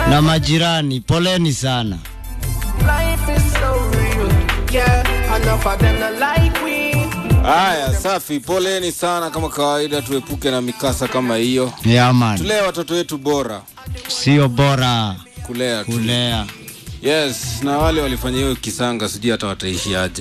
na majirani, poleni sana. Life is so real. Yeah, enough of them not like we. Haya, safi, poleni sana. Kama kawaida, tuepuke na mikasa kama hiyo. Yeah, man. Tulee watoto wetu bora, Sio bora kulea tu. kulea. Yes, na wale walifanya hiyo kisanga, sijui hata wataishi aje.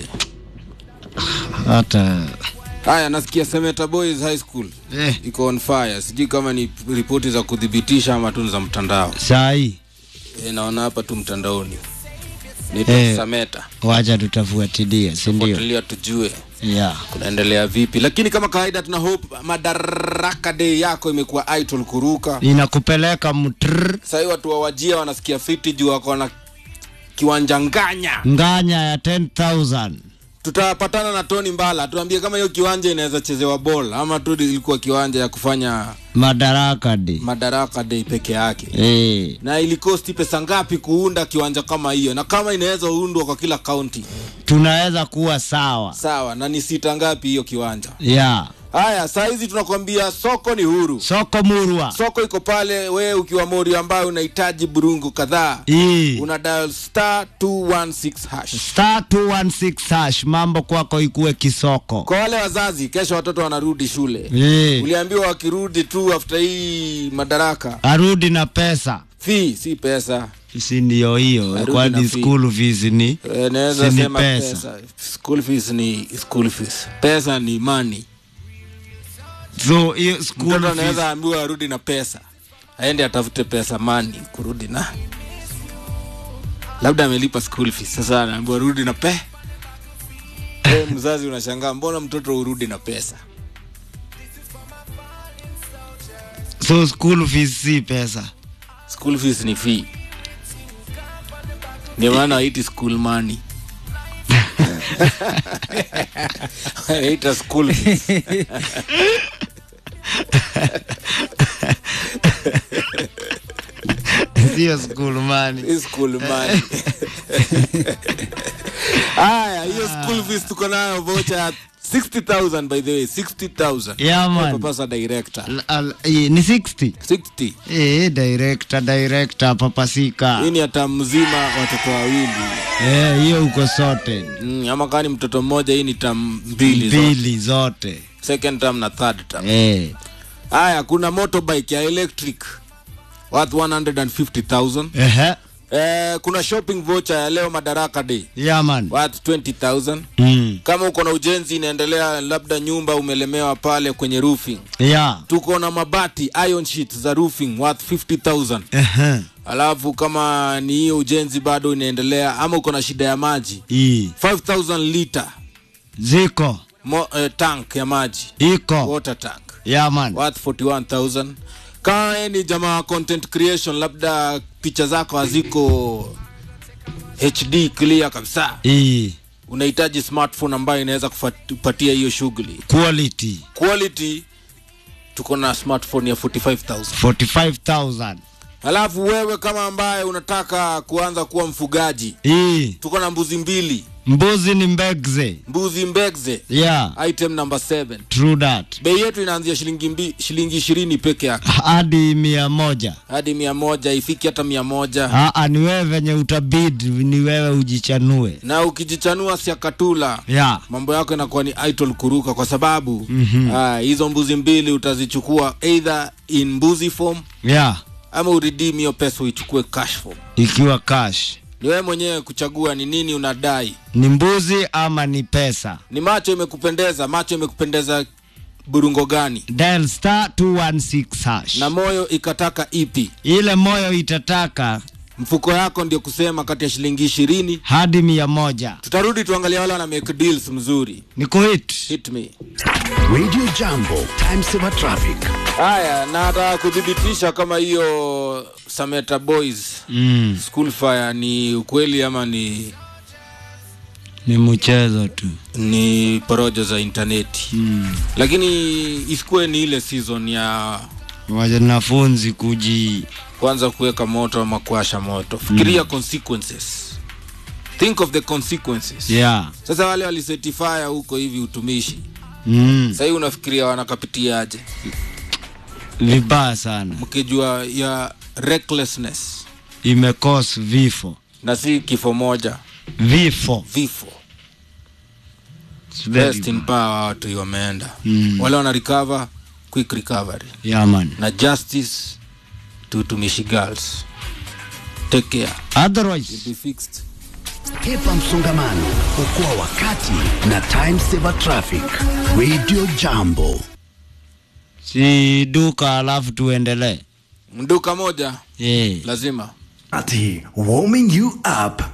Hata Haya, nasikia Semeta Boys High School eh, iko on fire. Sijui kama ni ripoti za kudhibitisha ama tu ni za mtandao. sahi E, naona hapa tu mtandaoni naitwa Eh. Sameta, wacha tutafuatilia, si ndio? fuatilia tujue Yeah. kunaendelea vipi, lakini kama kawaida tuna hope Madaraka Day yako imekuwa idol kuruka. Inakupeleka mtr Sahii watu wa wajia wanasikia fiti juu wako na kiwanja nganya. nganya ya 10,000 Tutapatana na Tony Mbala tuambie kama hiyo kiwanja inaweza chezewa ball ama tu ilikuwa kiwanja ya kufanya Madaraka Day. Madaraka Day peke yake. Eh, Na ilikosti pesa ngapi kuunda kiwanja kama hiyo, na kama inaweza undwa kwa kila kaunti tunaweza kuwa sawa. sawa, na ni sita ngapi hiyo kiwanja? Yeah. Haya, saa hizi tunakwambia soko ni huru, Soko murwa. soko iko pale. Wewe ukiwa mori ambayo unahitaji burungu kadhaa, Hii. una dial star 216 hash. Star 216 hash, mambo kwako ikuwe kisoko. Kwa wale wazazi, kesho watoto wanarudi shule, Eh, uliambiwa wakirudi tu after hii madaraka, arudi na pesa. fee si pesa Si ndio hiyo, Arudi na kwani fee. school fees ni Eh, naweza Si ni sema pesa. pesa. School fees ni school fees, pesa ni money. so hiyo school Mtoto fees. anaweza ambiwa arudi na pesa, aende atafute pesa mani kurudi na labda amelipa school fees, sasa anaambiwa rudi na pe Wewe mzazi unashangaa, mbona mtoto urudi na pesa? So school fees si pesa. School fees ni fee, ndio maana waiti school money wanaita school fees. Sio school money. Hii school money. Haya, hiyo school fees tuko nayo vocha ya 60,000 by the way, 60,000. Yeah, man. Papasa director. Al- al- eh, ni 60. 60. Eh, director, director papasika. Hii ni hata mzima watoto wawili. Eh, hiyo uko sote. Mm, ama kama ni mtoto mmoja hii ni tam mbili zote. Mbili zote. Second term na third term. Eh. Haya, kuna motorbike ya electric worth 150,000. Ehe. Eh, kuna shopping voucher ya leo Madaraka Day Yeah, man. worth 20,000. Mm. Kama uko na ujenzi inaendelea, labda nyumba umelemewa pale kwenye roofing, Yeah. tuko na mabati iron sheet za roofing worth 50,000. Ehe. Alafu kama ni hiyo ujenzi bado inaendelea, ama uko na shida ya maji, Hii. 5000 liter Ziko. mo, eh, tank ya maji Iko. water tank Yeah, man. worth 41000 kama wewe ni jamaa wa content creation labda picha zako haziko hd clear kabisa Hii. unahitaji smartphone ambayo inaweza kupatia hiyo shughuli Quality. quality tuko na smartphone ya 45000 45,000. alafu wewe kama ambaye unataka kuanza kuwa mfugaji Hii. tuko na mbuzi mbili Mbuzi ni mbegze. mbuzi mbegze Yeah. item number 7 True that. bei yetu inaanzia shilingi mbi, shilingi ishirini peke yake Hadi mia moja. hadi mia moja ifiki hata mia moja Aa, ni wewe venye utabid, ni wewe ujichanue. na ukijichanua siakatula Yeah. mambo yako inakuwa ni idol kuruka kwa sababu mm-hmm. hizo mbuzi mbili utazichukua either in mbuzi form Yeah. ama uredeem hiyo pesa uichukue cash form Ikiwa cash. ni wewe mwenyewe kuchagua ni nini unadai Ni mbuzi ama ni pesa. ni macho imekupendeza macho imekupendeza burungo gani Dial star 216 hash. na moyo ikataka ipi Ile moyo itataka mfuko yako ndio kusema kati ya shilingi ishirini hadi mia moja. tutarudi tuangalia wale wana make deals mzuri Ni kuhit. hit me Radio Jambo, time saver traffic. haya na nataka kudhibitisha kama hiyo sameta boys Mm. school fire ni ukweli ama ni Ni mchezo tu. ni porojo za intaneti Mm. lakini isikuwe ni ile season ya Wanafunzi kuji kwanza kuweka moto ama kuasha moto fikiria consequences think of the consequences yeah. sasa wale walisetifaya huko hivi utumishi Mm. sahii unafikiria wanakapitiaje Vibaya sana. mkijua ya recklessness imekos vifo na si kifo moja vifo vifo It's very rest in bad. power watu wameenda Mm. wale wana recover quick recovery yeah, man. na justice to tumishi girls take care otherwise be fixed Hepa msongamano, okoa wakati na time saver traffic. Radio Jambo. si duka alafu tuendelee mduka moja yeah. lazima Ati warming you up